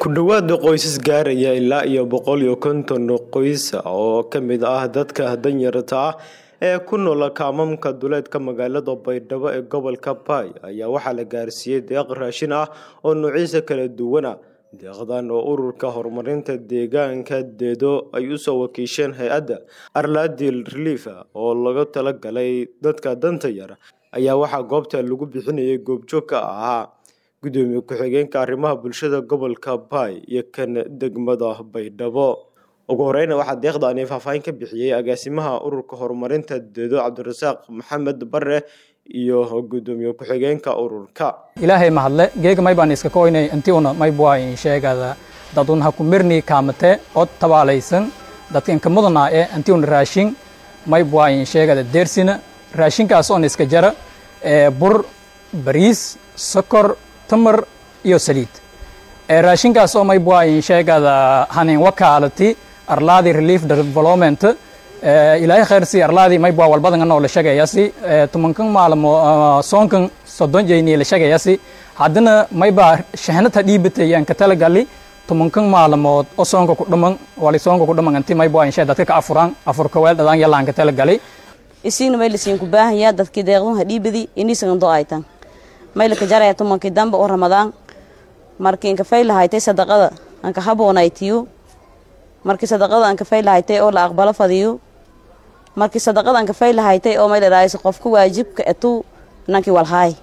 ku dhowaad qoysas gaaraya ilaa iyo boqol iyo konton qoys oo ka mid ah dadka danyarta ah ee ku nool kaamamka duleedka magaalada baydhabo ee gobolka baay ayaa waxaa la gaarsiiyey deeq raashin ah oo nuucyadiisa kala duwana deeqdan oo ururka horumarinta deegaanka deedo ay usoo wakiisheen hay-adda arladil relief oo laga talagalay dadka danta yar ayaa waxaa goobta lagu bixinayay goobjoog ka ahaa gudoomiye ku-xigeenka arrimaha bulshada gobolka baay iyo kan degmada baydhabo ugu horeyna waxaa deeqdaani faahfaahin ka bixiyey agaasimaha ururka horumarinta deedo cabdirasaaq maxamed bare iyo gudoomiye ku-xigeenka ururka ilaahay mahadle geega may baan iska koynay intiuna may buayin sheegada dadun ha ku mirni kaamate od tabaalaysan dadka inka mudana ee intiuna raashin may buayin sheegada deersina raashinkaas oon iska jara ee bur bariis sokor tamar iyo saliid raashinkaas oo may buayin sheegada hanin wakaalati arlaadi relief development ilaahay khayrsi arlaadi may bua walbadan anoo la shagayasi tumankan maalmo soonkan soddon jeyni la shagayasi haddana may baa shahnata dhiibatayaan ka talagali tumankan maalmood oo soonka ku dhaman wali soonka ku dhaman anti may bua insha dadka ka afuraan afurka weel dhadaan yalaan ka talagali isiina may lasiin ku baahaya dadkii deeqdun ha dhiibadi iniisagan do aytan may laka jaraya tumankii dambe oo ramadaan markii inka fay lahaytay sadaqada anka haboonaytiyo markii sadaqada anka fay lahaytay oo la aqbalo fadiyo markii sadaqada anka fay lahaytay oo may ladhaayso qofka waajibka etu nankii walhaay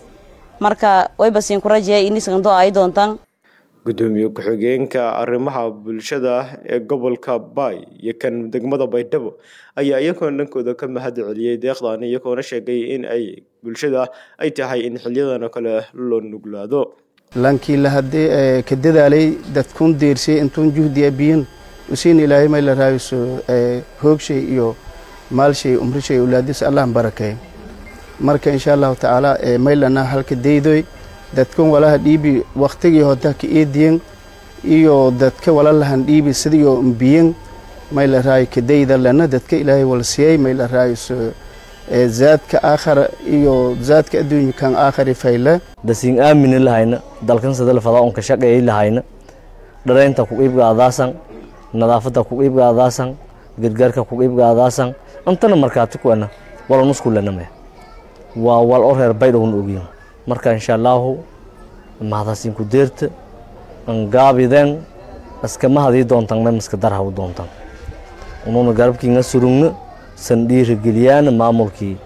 marka wayba siin ku rajaya iniisagan do ay doontaan gudoomiye ku-xigeenka arrimaha bulshada ee gobolka baay iyo kan degmada baydhabo ayaa iyagoona dhankooda ka mahad celiyey deeqdaani iyagoona sheegay in ay bulshada ay tahay in xiliyadan oo kale loo nuglaado lankii lahadee ka dadaalay dadkun deersay intuun juhdiya biyin usiin ilaahay may la raayso hoogshay iyo maalshay umrishay ulaadis allah barakay marka insha allahu tacaala maylana halka daydoy dadkan walaha dhiibi waktigii hota ka eediyen iyo dadka walalahan dhiibi sidiyo mbiyen may la raayo kadayda lana dadka ilaahay walsiyey may la raayso zaadka aakhara iyo zaadka adduunyakan aakhari fayle dasiin aamini lahayna dalkan sadal fadaa unka shaqeeyay lahayna dharaynta ku iibgaadaasan nadaafadda ku iibgaadaasan gargaarka ku iibgaadaasan antana markaati kuwana wala nuskulaname waa wal oo reer baydhowna ogyin marka insha allaahu mahadasiin ku deerta angaabideen iskama hadii doontan me maska darhaw doontan ununa garabkiinga surugna san dhiirigeliyaana maamulkii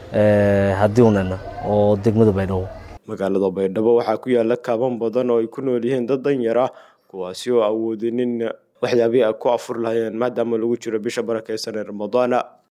hadiunana oo degmada baydhabo magaalada baydhabo waxaa ku yaala kaaban badan oo ay ku nool yihiin dad danyar ah kuwaasi oo awoodinin waxyaabihii ay ku afur lahayeen maadaama lagu jiro bisha barakeysan ee ramadaana